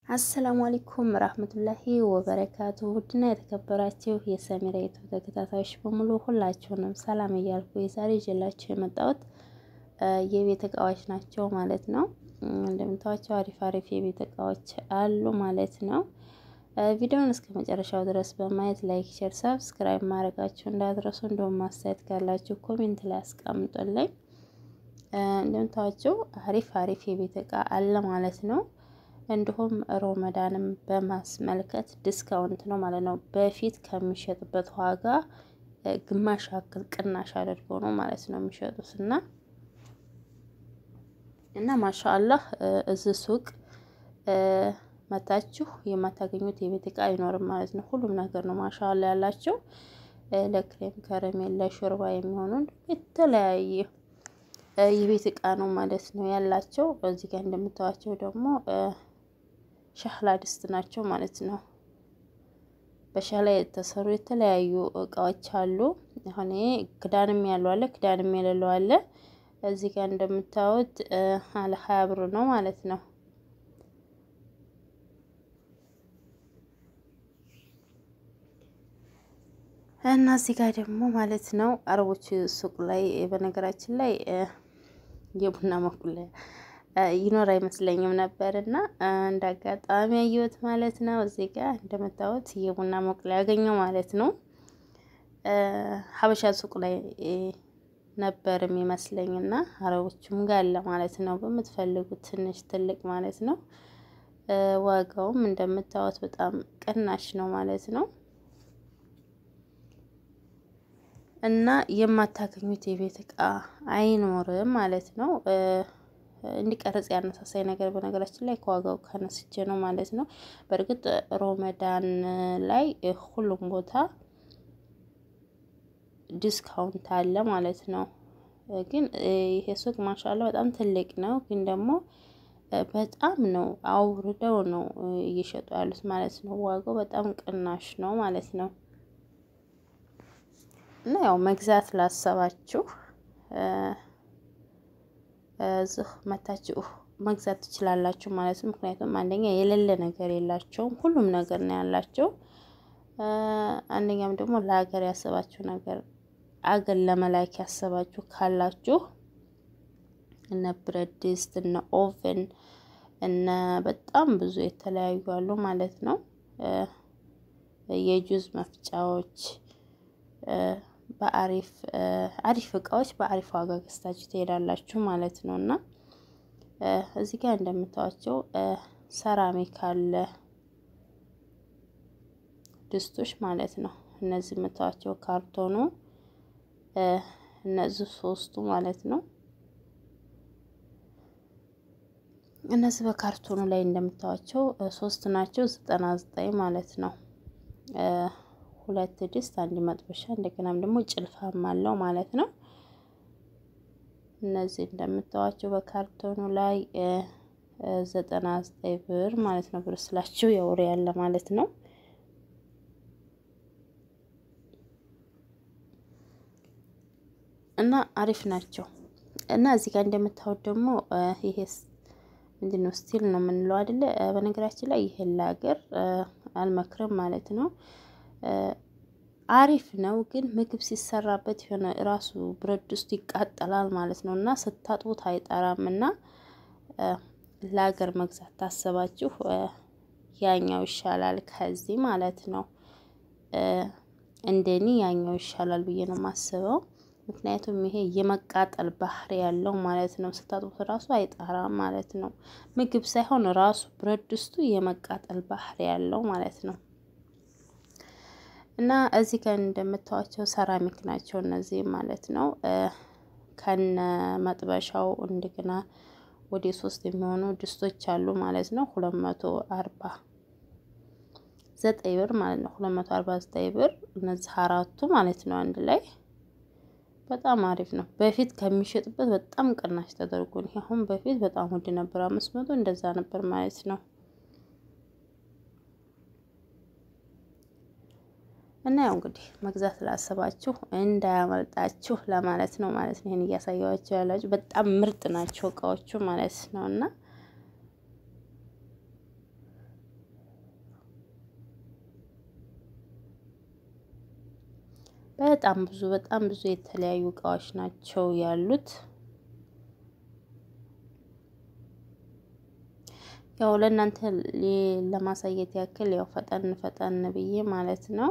አሰላሙ አለይኩም ረህመቱላሂ ወበረካቱ ውድና የተከበራችሁ የሰሚራ ዩቱብ ተከታታዮች በሙሉ ሁላችሁንም ሰላም እያልኩ የዛሬ ይዤላችሁ የመጣሁት የቤት እቃዎች ናቸው ማለት ነው። እንደምታዋቸው አሪፍ አሪፍ የቤት እቃዎች አሉ ማለት ነው። ቪዲዮውን እስከ መጨረሻው ድረስ በማየት ላይክ፣ ሼር፣ ሰብስክራይብ ማድረጋችሁ እንዳትረሱ። እንደውም ማስተያየት ካላችሁ ኮሜንት ላይ አስቀምጡልኝ። እንደምታዋቸው አሪፍ አሪፍ የቤት እቃ አለ ማለት ነው። እንዲሁም ሮመዳንም በማስመልከት ዲስካውንት ነው ማለት ነው። በፊት ከሚሸጥበት ዋጋ ግማሽ ያክል ቅናሽ አድርገው ነው ማለት ነው የሚሸጡት እና እና ማሻአላህ እዚህ ሱቅ መታችሁ የማታገኙት የቤት እቃ አይኖርም ማለት ነው። ሁሉም ነገር ነው ማሻአላህ ያላቸው ለክሬም ከረሜላ፣ ለሾርባ የሚሆኑ የተለያየ የቤት እቃ ነው ማለት ነው ያላቸው። እዚህ ጋር እንደምታዋቸው ደግሞ ሻህላ ድስት ናቸው ማለት ነው። በሻህላ የተሰሩ የተለያዩ እቃዎች አሉ። አሁን ክዳንም ያለው አለ፣ ክዳንም የሌለው አለ። እዚህ ጋር እንደምታዩት አለ ሀያ ብር ነው ማለት ነው። እና እዚህ ጋር ደግሞ ማለት ነው አረቦች ሱቅ ላይ በነገራችን ላይ የቡና መቁለያ ይኖር አይመስለኝም ነበር እና እንደ አጋጣሚ ያየሁት ማለት ነው። እዚህ ጋር እንደምታዩት የቡና መቁለያ ያገኘው ማለት ነው። ሀበሻ ሱቅ ላይ ነበር የሚመስለኝ እና አረቦችም ጋር አለ ማለት ነው። በምትፈልጉት ትንሽ ትልቅ ማለት ነው። ዋጋውም እንደምታዩት በጣም ቅናሽ ነው ማለት ነው። እና የማታገኙት የቤት እቃ አይኖርም ማለት ነው። እንዲቀረጽ ያነሳሳይ ነገር በነገራችን ላይ ከዋጋው ከነስቼ ነው ማለት ነው። በእርግጥ ሮመዳን ላይ ሁሉም ቦታ ዲስካውንት አለ ማለት ነው። ግን ይሄ ሱቅ ማሻላ በጣም ትልቅ ነው። ግን ደግሞ በጣም ነው አውርደው ነው እየሸጡ ያሉት ማለት ነው። ዋጋው በጣም ቅናሽ ነው ማለት ነው። እና ያው መግዛት ላሰባችሁ እዚህ መታችሁ መግዛት ትችላላችሁ ማለት ነው። ምክንያቱም አንደኛ የሌለ ነገር የላቸውም፣ ሁሉም ነገር ነው ያላቸው። አንደኛም ደግሞ ለሀገር ያሰባችሁ ነገር አገር ለመላክ ያሰባችሁ ካላችሁ እነ ብረት ድስት እነ ኦቨን እነ በጣም ብዙ የተለያዩ አሉ ማለት ነው። የጁዝ መፍጫዎች በአሪፍ አሪፍ እቃዎች በአሪፍ ዋጋ ገዝታችሁ ትሄዳላችሁ ማለት ነው። እና እዚህ ጋር እንደምታዋቸው ሰራሚክ አለ ድስቶች ማለት ነው። እነዚህ የምታዋቸው ካርቶኑ እነዚህ ሶስቱ ማለት ነው። እነዚህ በካርቶኑ ላይ እንደምታዋቸው ሶስት ናቸው፣ ዘጠና ዘጠኝ ማለት ነው። ሁለት ድስት፣ አንድ መጥበሻ፣ እንደገናም ደግሞ ጭልፋም አለው ማለት ነው። እነዚህ እንደምታዋቸው በካርቶኑ ላይ ዘጠና ዘጠኝ ብር ማለት ነው። ብር ስላቸው የወሬ ያለ ማለት ነው። እና አሪፍ ናቸው። እና እዚህ ጋር እንደምታዩት ደግሞ ይሄ ምንድን ነው ስቲል ነው የምንለው አይደለ? በነገራችን ላይ ይሄን ለሀገር አልመክርም ማለት ነው። አሪፍ ነው ግን ምግብ ሲሰራበት የሆነ ራሱ ብረት ድስቱ ይቃጠላል ማለት ነው። እና ስታጥቡት አይጠራም። እና ለሀገር መግዛት ታሰባችሁ ያኛው ይሻላል ከዚህ ማለት ነው። እንደኔ ያኛው ይሻላል ብዬ ነው የማስበው። ምክንያቱም ይሄ የመቃጠል ባህሪ ያለው ማለት ነው። ስታጥቡት ራሱ አይጣራም ማለት ነው። ምግብ ሳይሆን ራሱ ብረት ድስቱ የመቃጠል ባህሪ ያለው ማለት ነው። እና እዚህ ጋር እንደምታዋቸው ሰራሚክ ናቸው እነዚህ ማለት ነው። ከነ መጥበሻው እንደገና ወደ ሶስት የሚሆኑ ድስቶች አሉ ማለት ነው። ሁለት መቶ አርባ ዘጠኝ ብር ማለት ነው። ሁለት መቶ አርባ ዘጠኝ ብር እነዚህ አራቱ ማለት ነው አንድ ላይ በጣም አሪፍ ነው። በፊት ከሚሸጥበት በጣም ቅናሽ ተደርጎ ነው። አሁን በፊት በጣም ውድ ነበር፣ አምስት መቶ እንደዛ ነበር ማለት ነው። እና ያው እንግዲህ መግዛት ላሰባችሁ እንዳያመልጣችሁ ለማለት ነው ማለት ነው። ይሄን እያሳያችሁ ያላችሁ በጣም ምርጥ ናቸው እቃዎቹ ማለት ነው። እና በጣም ብዙ በጣም ብዙ የተለያዩ እቃዎች ናቸው ያሉት። ያው ለእናንተ ለማሳየት ያክል ያው ፈጠን ፈጠን ብዬ ማለት ነው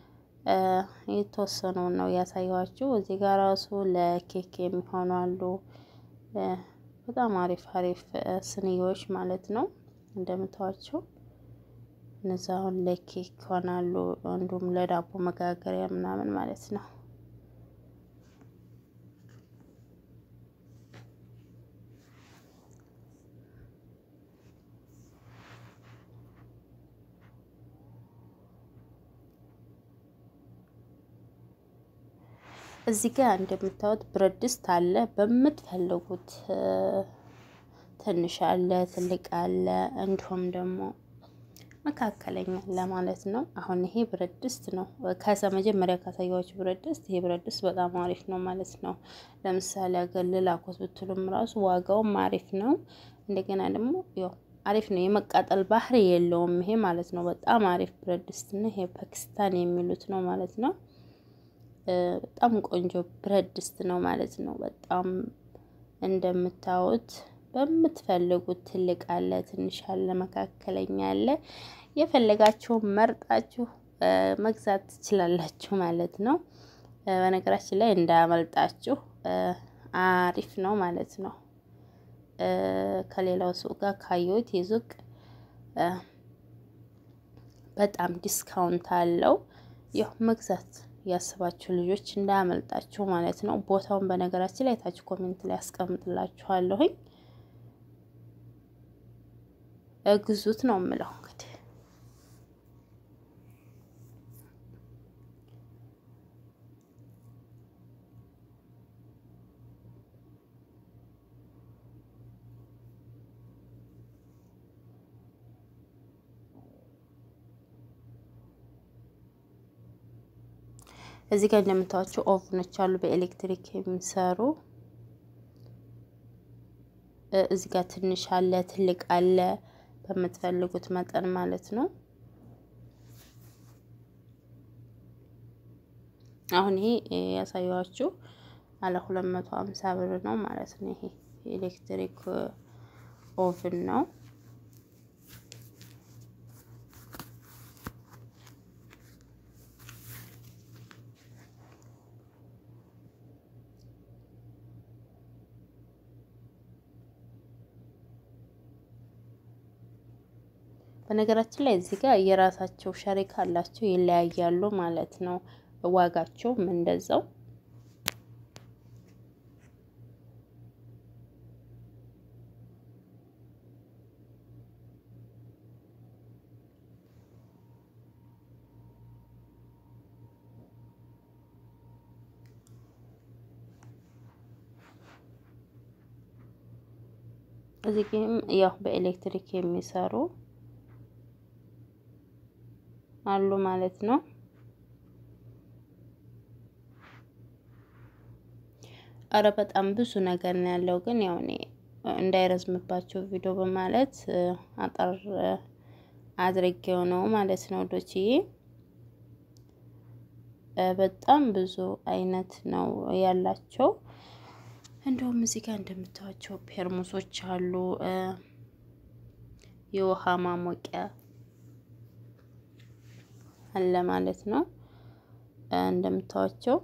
የተወሰነውን ነው ያሳየኋችሁ። እዚህ ጋር ራሱ ለኬክ የሚሆኑ አሉ። በጣም አሪፍ አሪፍ ስንዮች ማለት ነው እንደምታዋቸው እነዛ አሁን ለኬክ ይሆናሉ። እንዲሁም ለዳቦ መጋገሪያ ምናምን ማለት ነው። እዚህ ጋር እንደምታዩት ብረት ድስት አለ። በምትፈልጉት ትንሽ አለ፣ ትልቅ አለ፣ እንዲሁም ደግሞ መካከለኛ አለ ማለት ነው። አሁን ይሄ ብረት ድስት ነው። ከዛ መጀመሪያ ካሳያችሁ ብረት ድስት ይሄ ብረት ድስት በጣም አሪፍ ነው ማለት ነው። ለምሳሌ አገልል አኮት ብትሉም ራሱ ዋጋውም አሪፍ ነው። እንደገና ደግሞ ያው አሪፍ ነው። የመቃጠል ባህሪ የለውም ይሄ ማለት ነው። በጣም አሪፍ ብረት ድስት ነው። ይሄ ፓኪስታን የሚሉት ነው ማለት ነው። በጣም ቆንጆ ብረት ድስት ነው ማለት ነው። በጣም እንደምታዩት በምትፈልጉት ትልቅ አለ፣ ትንሽ አለ፣ መካከለኛ አለ። የፈለጋችሁን መርጣችሁ መግዛት ትችላላችሁ ማለት ነው። በነገራችን ላይ እንዳያመልጣችሁ አሪፍ ነው ማለት ነው። ከሌላው ሱቅ ጋር ካየሁት የሱቅ በጣም ዲስካውንት አለው። ያው መግዛት ያስባችሁ ልጆች እንዳያመልጣችሁ ማለት ነው። ቦታውን በነገራችን ላይ ታች ኮሜንት ላይ አስቀምጥላችኋለሁኝ። ግዙት ነው የምለው እንግዲህ እዚህ ጋር እንደምታዋቸው ኦቭኖች አሉ በኤሌክትሪክ የሚሰሩ። እዚህ ጋር ትንሽ አለ፣ ትልቅ አለ፣ በምትፈልጉት መጠን ማለት ነው። አሁን ይሄ ያሳየኋችሁ አለ ሁለት መቶ ሀምሳ ብር ነው ማለት ነው። ይሄ ኤሌክትሪክ ኦቭን ነው። በነገራችን ላይ እዚህ ጋር የራሳቸው ሸሪካ አላቸው፣ ይለያያሉ ማለት ነው። ዋጋቸውም እንደዛው እዚህ ግን ያው በኤሌክትሪክ የሚሰሩ አሉ ማለት ነው። አረ በጣም ብዙ ነገር ነው ያለው። ግን ያው እኔ እንዳይረዝምባቸው ቪዲዮ በማለት አጠር አድርጌው ነው ማለት ነው ዶችዬ። በጣም ብዙ አይነት ነው ያላቸው። እንደውም እዚህ ጋር እንደምታዩቸው ፔርሙሶች አሉ። የውሃ ማሞቂያ አለ ማለት ነው እንደምታዩቸው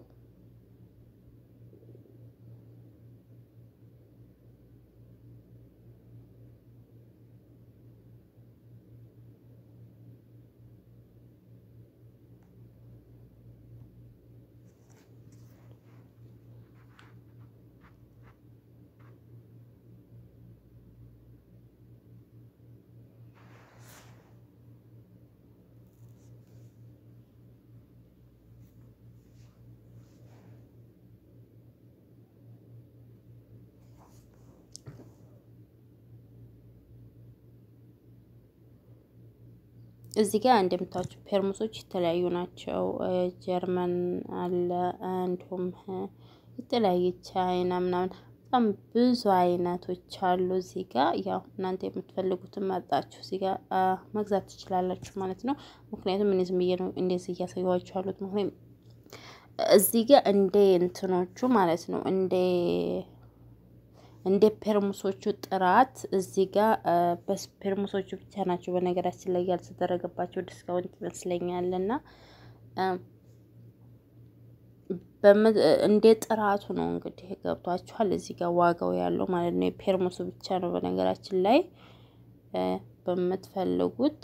እዚህ ጋር እንደምታዩቸው ፔርሙሶች የተለያዩ ናቸው። ጀርመን አለ እንዲሁም የተለያየ ቻይና ምናምን በጣም ብዙ አይነቶች አሉ። እዚህ ጋር ያው እናንተ የምትፈልጉትን መርጣችሁ እዚህ ጋር መግዛት ትችላላችሁ ማለት ነው። ምክንያቱም እኔ ዝም ብዬ ነው እንደዚህ እያሳየኋችሁ ያሉት። ምክንያቱም እዚህ ጋር እንደ እንትኖቹ ማለት ነው እንደ እንደ ፔርሙሶቹ ጥራት እዚህ ጋር በፔርሙሶቹ ብቻ ናቸው በነገራችን ላይ ያልተደረገባቸው ዲስካውንት ይመስለኛል እና እንደ ጥራቱ ነው እንግዲህ ገብቷችኋል። እዚህ ጋር ዋጋው ያለው ማለት ነው የፔርሙሱ ብቻ ነው በነገራችን ላይ በምትፈልጉት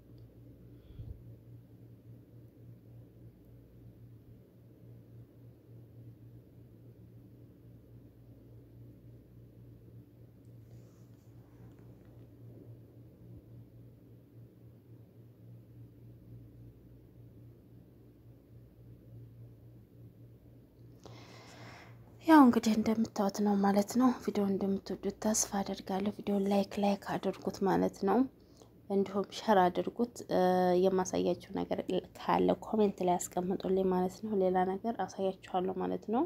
ያው እንግዲህ እንደምታዩት ነው ማለት ነው። ቪዲዮ እንደምትወዱት ተስፋ አደርጋለሁ። ቪዲዮ ላይክ ላይክ አድርጉት ማለት ነው። እንዲሁም ሸር አድርጉት። የማሳያችሁ ነገር ካለ ኮሜንት ላይ ያስቀምጡልኝ ማለት ነው። ሌላ ነገር አሳያችኋለሁ ማለት ነው።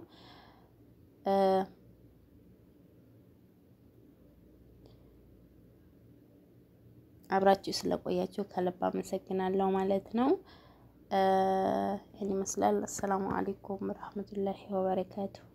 አብራችሁ ስለቆያችሁ ከልብ አመሰግናለሁ ማለት ነው። ይህን ይመስላል። አሰላሙ አሌይኩም ረህመቱላሂ ወበረካቱሁ።